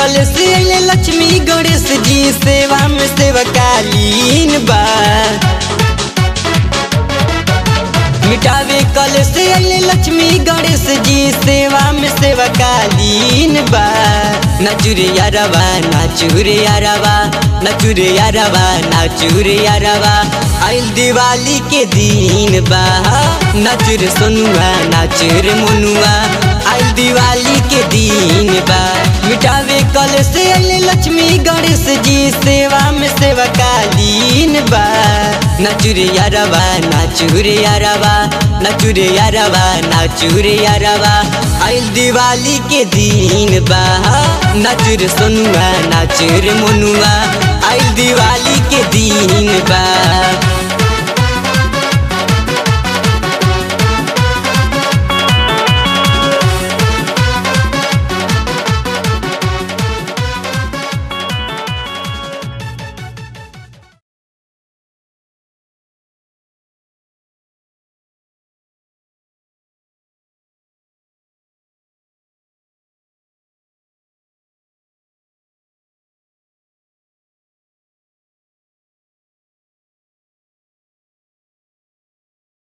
कल से अइले लक्ष्मी गणेश जी सेवा में सेवकालीन बा मिटावे कल से अइले लक्ष्मी गणेश जी सेवा में सेवकालीन बा नचुरे यारवा नाचुरे यारवा नचुरे यारवा नाचुरे यारवा आइल दिवाली के दिन बा नचुर सोनुआ नाचुर मोनुआ आइल दिवाली के दिन बा मिटावे कल से अइले लक्ष्मी गणेश जी सेवा में सेवकालीन बा नचुरे यारवा नाचुरे यारवा नचुरे यारवा नाचुरे यारवा आइल दिवाली के दिन बा नचुर सोनुआ नाचुर मोनुआ आइल दिवाली के दिन बा